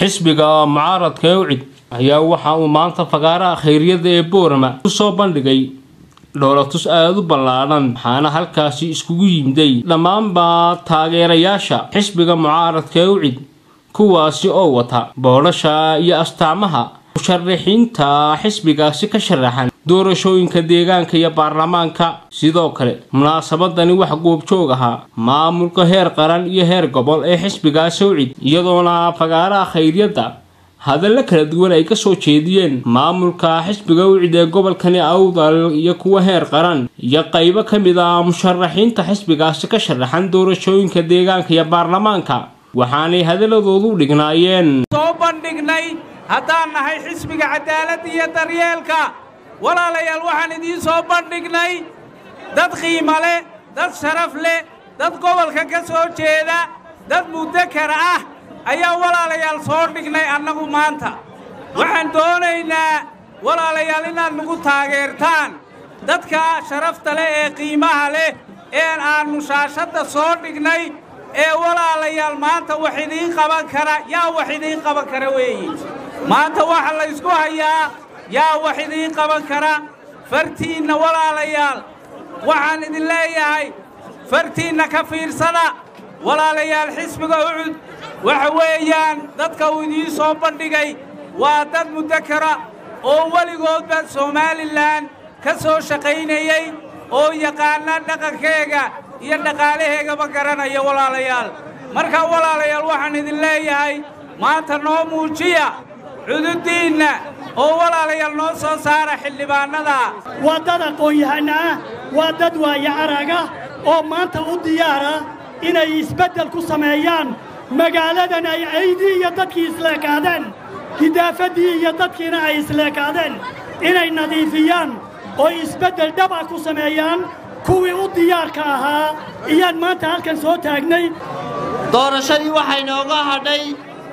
xisbiga mucaaradka ee ucid ayaa waxa uu maanta fagaaraha khayryada ee boorama kusoo bandhigay dhoolatus aada u ballaadhan waxaana halkaasi iskugu yimday dhammaanba taageerayaasha xisbiga mucaaradka ee ucid kuwaasi oo wata boodhasha iyo astaamaha musharaxiinta xisbigaasi ka sharaxan doorashooyinka deegaanka iyo baarlamaanka sidoo kale munaasabadani wax goobjoog ahaa maamulka heer qaran iyo heer gobol ee xisbigaasi ucid iyadoona fagaaraha khayryadda hadallo kala duwan ay kasoo jeediyeen maamulka xisbiga ucid ee gobolkani awdal iyo kuwa heer qaran iyo qaybo ka mid ah musharaxiinta xisbigaasi ka sharaxan doorashooyinka deegaanka iyo baarlamaanka waxaanay hadaladoodu dhignaayeen soo bandhignay haddaan nahay xisbiga cadaaladda iyo daryeelka walaalayaal waxaan idiin soo bandhignay dad qiimo leh dad sharaf leh dad gobolka ka soo jeeda dad mudakara ah ayaa walaalayaal soo dhignay annagu maanta waxaan doonaynaa walaalayaal inaad nagu taageertaan dadka sharafta leh ee qiimaha leh ee aannu shaashadda soo dhignay ee walaalayaal maanta wax idiin qaban kara yaa wax idiin qaban kara weeye maanta waxa laysku hayaa yaa wax idiin qaban kara fartiinna walaalayaal waxaan idin leeyahay fartiinna ka fiirsada walaalayaal xisbiga ucud waxa weeyaan dadka uu idiin soo bandhigay waa dad mudakara oo weligoodba somalilan ka soo shaqaynayey oo yaqaana dhaqankeega iyo dhaqaalaheegaba garanaya walaalayaal markaa walaalayaal waxaan idin leeyahay maanta noo muujiya cududdiinna oo walaalayaal noo soo saara xildhibaannada waa dad aqoon-yahana ah waa dad waayo araga oo maanta u diyaara inay isbeddel ku sameeyaan magaaladan ay caydii iyo dadkii isleekaadeen hidaafaddii iyo dadkiina ay isleekaadeen inay nadiifiyaan oo isbeddel dhab ah ku sameeyaan kuwii u diyaarka ahaa iyaan maanta halkan soo taagnay doorashadii waxay nooga hadhay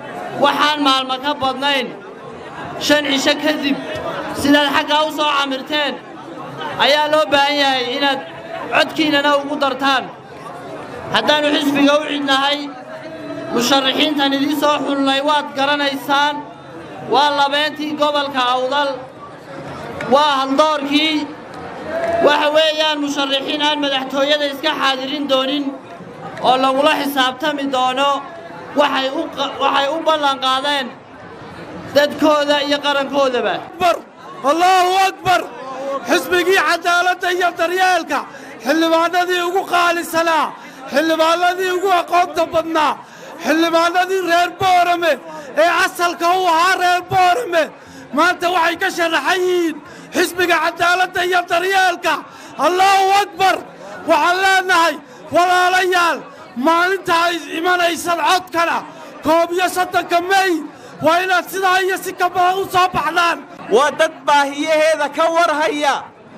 waxaan maalmo ka badnayn shan cisho kadib sidaad xaggaa u soo camirteen ayaa loo baahan yahay inaad codkiinnana ugu dartaan haddaannu xisbiga u cidnahay musharaxiintan idiin soo xulnay waad garanaysaan waa labeentii gobolka awdal waa haldoorkii waxa weeyaan musharaxiin aan madaxtooyada iska xaadirin doonin oo lagula xisaabtami doono waxay u ballanqaadeen dadkooda iyo qarankoodaba allaahu akbar xisbigii cadaaladda iyo daryeelka xildhibaannadii ugu qaalisanaa xildhibaannadii ugu aqoonta badnaa xildhibaannadii reer boorame ee asalka u ahaa reer boorame maanta waxay ka sharaxan yihiin xisbiga cadaaladda iyo daryeelka allaahu akbar waxaan leennahay walaalayaal maalinta ay imanaysan codkana koob iyo soddonka mey waa inaad sidaa iyo si ka badan u soo baxdaan waa dad baahiyaheeda ka warhaya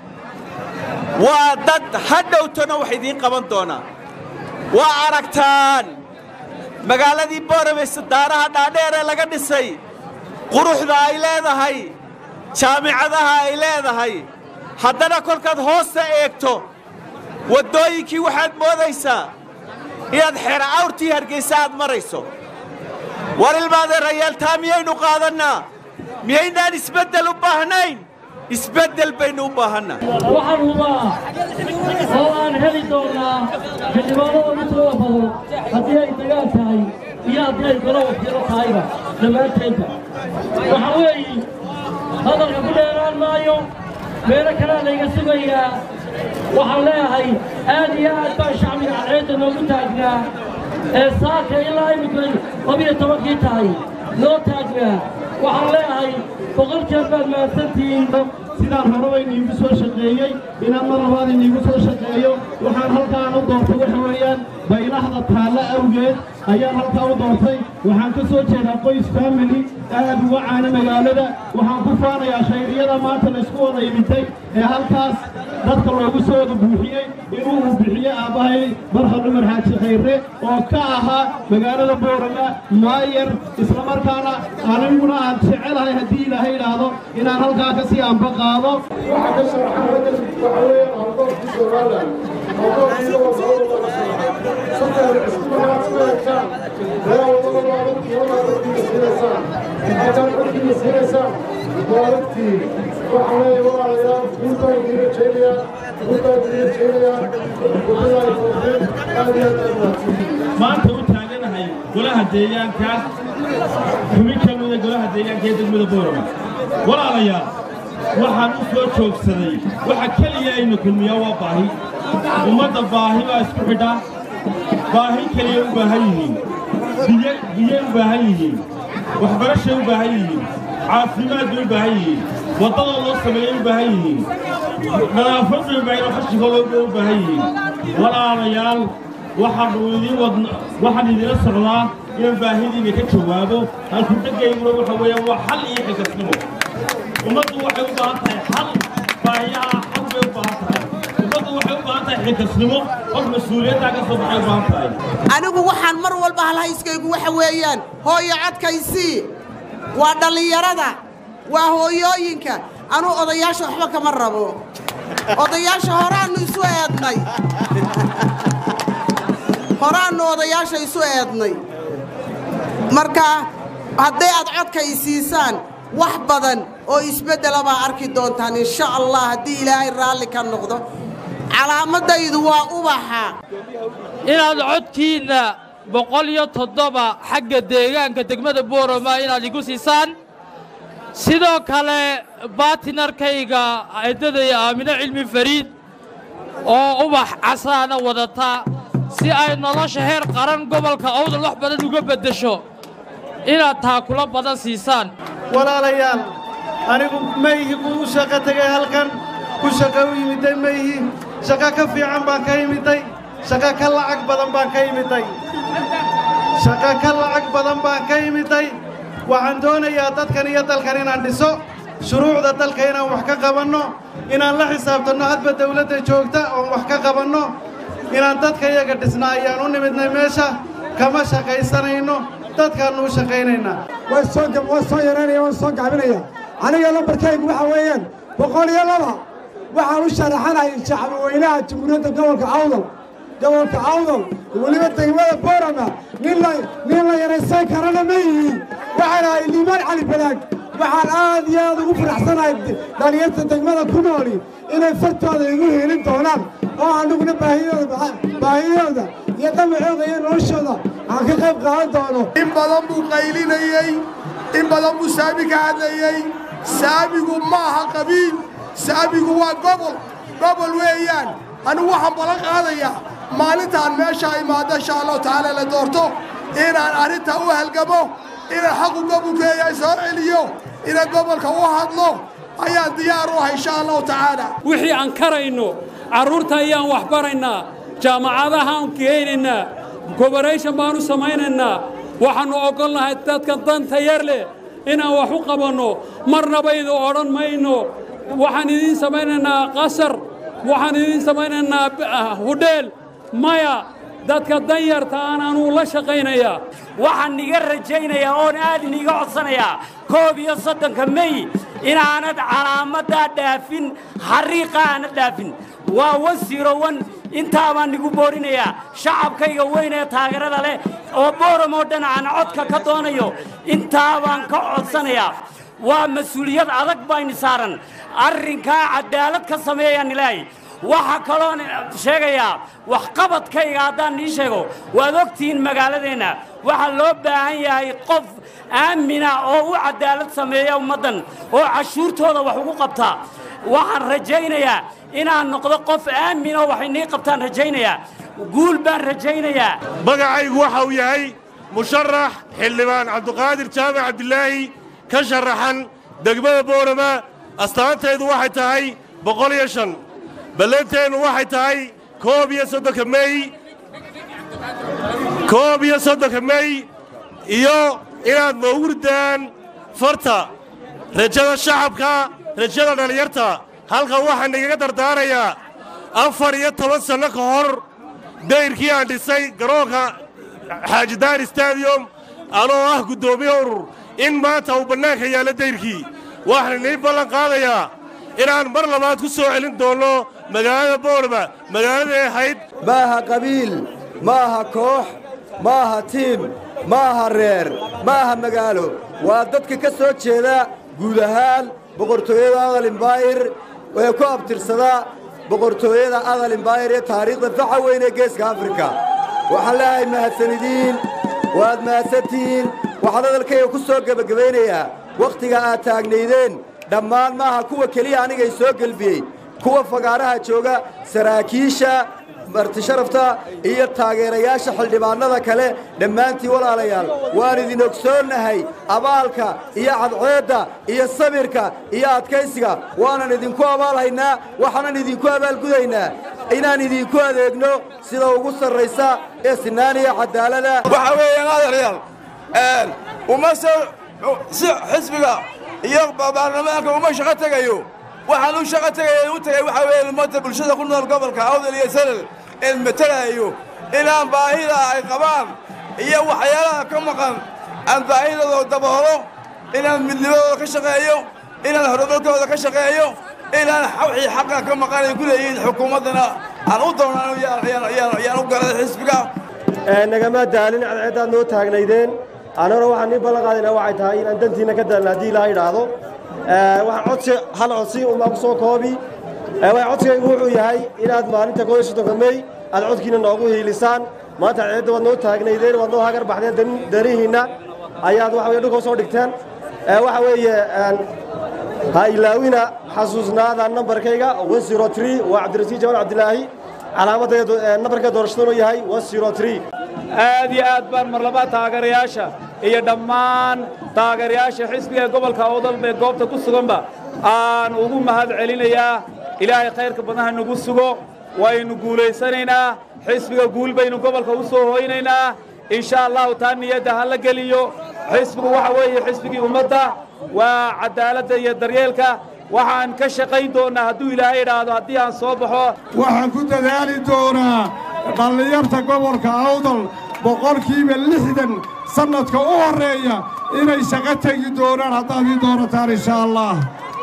waa dad hadhowtona wax idiin qaban doonaa waa aragtaan magaaladii boorame sadaaraha dhaadheer ee laga dhisay quruxda ay leedahay jaamicadaha ay leedahay haddana kolkaad hoosta eegto waddooyinkii waxaad moodaysaa inaad xeera awrtii hargaysa aad marayso war ilmaadeerayaal taa miyaynu qaadannaa miyaynaan isbeddel u baahnayn isbeddel baynu u baahannaa waxaan hubaa oo aan heli doonnaa xildhibaanada midooda badan haddii ay dagaal tahay iyo haddii ay golo wakiilo tahayba dhammaanteedba waxaa weeye hadalka ku dheeraan maayo meelo kalea layga sugayaa waxaan leeyahay aad iyo aad baan shacbiga cadceedda noogu taagnaa ee saaka ilaa imika labiyo tobankii tahay noo taagnaa waxaan leeyahay boqol jeer baad mahadsantihiin sidaan horeba iniigu soo shaqeeyey inaan mar labaad iniigu soo shaqeeyo waxaan halkaan u doortay waxa weeyaan baylahda taalle awgeed ayaan halkaa u doortay waxaan ka soo jeedaa qoys family aad uga caana magaalada waxaan ku faanayaa khayriyada maanta laysku wada imitay ee halkaas dadka loogu soo wada buuxiyey inuu uu bixiye aabbahay barkhad cumar xaaji khayre oo ka ahaa magaalada boorama maayar islamarkaana aniguna aan jecelahay haddii ilaahay idhaahdo inaan halkaa ka sii anba qaado waxaa ka sharaxan raggan waxa weeye aqoontii somalilan aqoontii oo saddex cisku markaad ku eegtaan reer wadada وارتي وارتي سيرسان أجل عدي سيرسان وارتي وحنا ورايا كنت أدري شيئا كنت أدري شيئا وبلا يفوز هذه maanta u taaganahay golaha deegaanka xubin ka mida golaha deegaanka ee degmada boorama walaalayaal waxaan u soo joogsaday waxa keliya ayna kulmiyaa waa baahi ummadda baahi baa isku xidha baahi keliya u baahan yihiin biyo biyay u baahan yihiin waxbarashay u baahan yihiin caafimaad bay u baahan yihiin waddada loo sameeyay u baahan yihiin nadaafad bay u baahan yihiin qashigooda u baahan yihiin walaalayaal waxaanu idiin wadna waxaan idila socdaa inaan baahidiina ka jawaabo halku dhegayguna waxa weeyaan waa xal iyo xilkasnimo ummaddu waxay u baahan tahay xal baahiyaha xal bay u baahan tahay ummaddu waxay u baahan tahay xilkasnimo qof mas-uuliyaddaa ka soo baxay u baahan tahay anigu waxaan mar walba halhayskaygu waxa weeyaan hooyo codkaysii waa dhallinyarada waa hooyooyinka anuu odayaasha waxba kama rabo odayaasha horaannu isu eednay horaannu odayaasha isu eednay marka hadday aad codka i siisaan wax badan oo isbeddela baa arki doontaan insha allah haddii ilaahay raalli ka noqdo calaamadaydu waa ubaxa inaad codkiinna boqol iyo toddoba xagga deegaanka degmada boorama inaad igu siisaan sidoo kale baatinarkayga eedadaya aamino cilmi fariid oo ubax casaana wadata si ay nolosha heer qaran gobolka awdal wax badan uga beddesho inaad taakulo badan siisaan walaalayaal anigu mayhi buu u shaqo tegay halkan ku shaqo u yimiday mayhi shaqo ka fiican baan ka yimiday shaqo ka lacag badan baan ka yimiday shaqo ka lacag badan baan ka yimiday waxaan doonayaa dadkan iyo dalkan inaan dhiso shuruucda dalka inaan wax ka qabanno inaan la xisaabtanno hadba dawladda joogta oon wax ka qabanno inaan dadka iyaga dhisna ayaan u nimidnay meesha kama shaqaysanayno dadkaannu u shaqaynaynaa waan soo waan soo yaraynaya waan soo gacbinaya aniga lambarkaygu waxa weeyaan boqol iyo laba waxaan u sharaxanahay shacabweynaha jamhuuriyadda gobolka awdal gobolka awdal weliba degmada boorama nin la nin la yaraysan karana ma yihiin waxaan ahay liimaan cali balaag waxaan aad iyo aad ugu faraxsanahay dhalinyarta degmada ku nooli inay fartooda igu helin doonaan oo aniguna baahidooda baahidooda iyo dhamacooda iyo noloshooda aan ka qayb qaadan doono in badan buu qaylinayey in badan buu saami ka hadlayey saamigu ma aha qabiil saamigu waa gobol gobol weeyaan anigu waxaan ballan qaadayaa maalintaan meeshaa imaado insha allahu tacaala la doorto inaan arrintaa u halgamo inaan xaqu gobolkeeya soo celiyo inaan gobolka u hadlo ayaan diyaar u ahay insha allahu tacaala wixii aan karayno carruurta ayaan wax baraynaa jaamacadahaan geynaynaa goboration baan u samaynaynaa waxaannu ogolnahay dadka danta yar leh inaan wax u qabanno marnaba idin odhan mayno waxaan idiin samaynaynaa qasar waxaan idiin samaynaynaa hudheel maya dadka danyarta aan anuu la shaqaynayaa waxaan niga rajaynayaa oon aad iniga codsanayaa koob iyo soddonka mey inaanad calaamaddaa dhaafin xariiqa aanad dhaafin waa wasiirowan intaa baan nigu boorinayaa shacabkayga weyn ee taageerada leh oo booram oo dhan aan codka ka doonayo intaa baan ka codsanayaa waa mas-uuliyad adag bayni saaran arrinkaa caddaalad ka sameeyaan ilaahay waxaa kaloon sheegayaa waxqabadkayga haddaan ii sheego waad ogtihiin magaaladeenna waxaa loo baahan yahay qof aamina oo u caddaalad sameeya ummaddan oo cashuurtooda wax ugu qabta waxaan rajaynayaa inaan noqdo qof aamin oo wax inii qabtaan rajaynayaa guul baan rajaynayaa magacaygu waxa uu yahay musharax xildhibaan cabduqaadir jaamac cabdilaahi ka sharaxan degmada boorama astaantaydu waxay tahay boqol iyo shan ballanteennu waxay tahay koob iyo soddonka mey koob iyo soddonka mey iyo inaad mawurdaan farta rajada shacabka rajada dhallinyarta halkan waxaan igaga dardaarayaa afar iyo toban sanno ka hor dayrkii aan dhisay garoonka xaajidaar stadium anoo ah guddoomiye urur in maanta uu bannaanka yaallo dayrkii waxaan inii ballan qaadayaa inaan mar labaad ku soo celin doonno magaalada boorama magaaladaay ahayd ma aha qabiil ma aha koox ma aha tiim ma aha reer ma aha magaalo waa dadka ka soo jeeda guud ahaan boqortooyada adal imbaayir ee ku abtirsada boqortooyada adal imbaayir ee taariikhda faxa weyn ee geeska afrika waxaan leeyahay mahadsanidiin waad mahadsantihiin waxaan hadalkayga ku soo gebagabaynayaa wakhtiga aad taagnaydeen dhammaan maaha kuwa keliya anigay soo gelbiyey kuwa fagaaraha jooga saraakiisha martisharafta iyo taageerayaasha xildhibaannada kale dhammaantiin walaalayaal waan idin ogsoonnahay abaalka iyo cadceedda iyo sabirka iyo adkaysiga waanan idinku abaalhaynaa waxaanan idinku abaalgudaynaa inaan idinku adeegno sida ugu sarraysa ee sinaan iyo cadaalada waxa weeyaan adeeryaal uma soo si xisbiga iyo baarlamaanka uma shaqo tegayo waxaan u shaqo tegaya u tegay waxa weeye ummadda bulshada ku nool gobolka awdal iyo salal een matalaayo inaan baahida ay qabaan iyo waxyaalaha ka maqan aan baahidooda daboolo inaan midnimadooda ka shaqeeyo inaan horumarkooda ka shaqeeyo inaan wixii xaqa ka maqan ay ku leeyihiin xukuumaddana aan u doonaan yaan u galay xisbiga nagama daalin cadceeddaad noo taagnaydeen annaguna waxaan nii ballan qaadaynaa waxay tahay inaan dantiinna ka daalin haddii ilaaha idhaahdo waxaan codsi hal codsi umaa ku soo koobi waxa codsigaygu wuxuu yahay inaad maalinta koob iyo soddonka mey aad codkiina noogu hiilisaan maanta cadceedda waad noo taagnaydeen waad noo hagar baxdeen danihiinna ayaad waxa weye dhulka usoo dhigteen waxa weeye ha ilaawina xasuusnaada nambarkayga waa cabdirasiid jamaan cabdilaahi calaamadda nambarka doorashadunu yahay aad iyo aad baan marlaba taageerayaasha iyo dhammaan taageerayaasha xisbiga gobolka awdal ee goobta ku suganba aan ugu mahad celinayaa ilaahay khayrka badnaha nagu sugo waynu guulaysanaynaa xisbiga guul baynu gobolka u soo hoynaynaa insha allahu taa niyadda ha la geliyo xisbigu waxa weeye xisbigii ummadda waa caddaaladda iyo daryeelka waxaan ka shaqayn doonnaa hadduu ilaahay idhaahdo haddii aan soo baxo waxaan ku dadaali doonaa dhallinyarta gobolka awdal boqolkiiba lixdan sannadka u horreeya inay shaqo tegi doonaan haddaad ii doonataan insha allah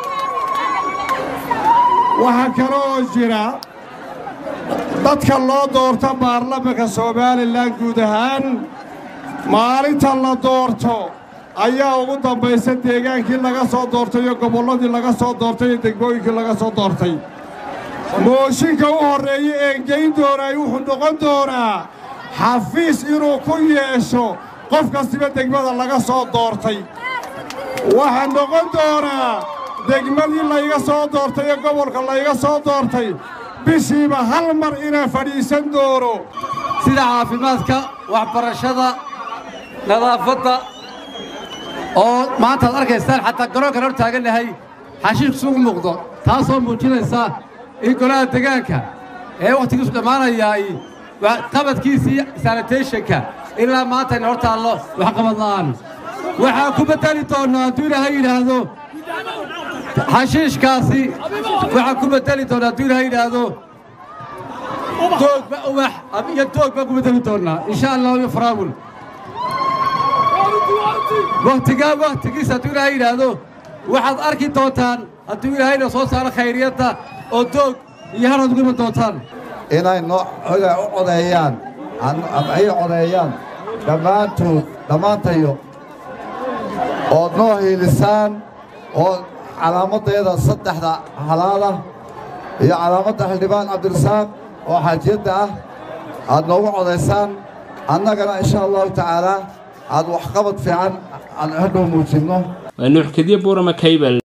waxaa kale oo jira dadka loo doorto baarlamanka somalilan guud ahaan maalinta la doorto ayaa ugu dambaysa deegaankii laga soo doortay iyo gobolladii laga soo doortay iyo degmooyinkii laga soo doortay mooshinka u horreeya een geyn doonaay wuxuu noqon doonaa xafiis inuu ku yeesho qof kastiba degmada laga soo doortay waxaa noqon doonaa degmadii layga soo doortay ee gobolka layga soo doortay bishiiba hal mar inaan fadhiisan doono sida caafimaadka waxbarashada nadaafadda oo maanta ad arkaystaan xataa garoonkan hor taagannahay xashiish sugu muuqdo taasoo muujinaysa in golaha degaanka ee wakhtigiisu dhammaanayaay qabadkiisii sanitationka ilaa maanta ayna hor taallo waxqabad la'aan waxaan ku beddeli doonnaa hadduu ilaahay yidhaahdo xashiishkaasi waxaan ku beddeli doonnaa hadduu ilaahay yidhaahdo doogba ubax iyo doog baan ku beddeli doonnaa insha allahu iyo faraawul wakhtigaa wakhtigiisa hadduu ilaahay yidhaahdo waxaad arki doontaan hadduu ilaahayna soo saaro khayriyadda oo doog iyo haraad ugu iman doontaan inay noo u codeeyaan ama ay codeeyaan dhammaantood dhammaantayo ood noo hiilisaan oo calaamaddeeda saddexda halaada iyo calaamadda xildhibaan cabdirasaaq oo xaajiyadda ah aad noogu codaysaan annagana insha allahu tacaalaa aad waxqabad fiican aan hadhow muujinno waa nuux kadiya buurama kaybal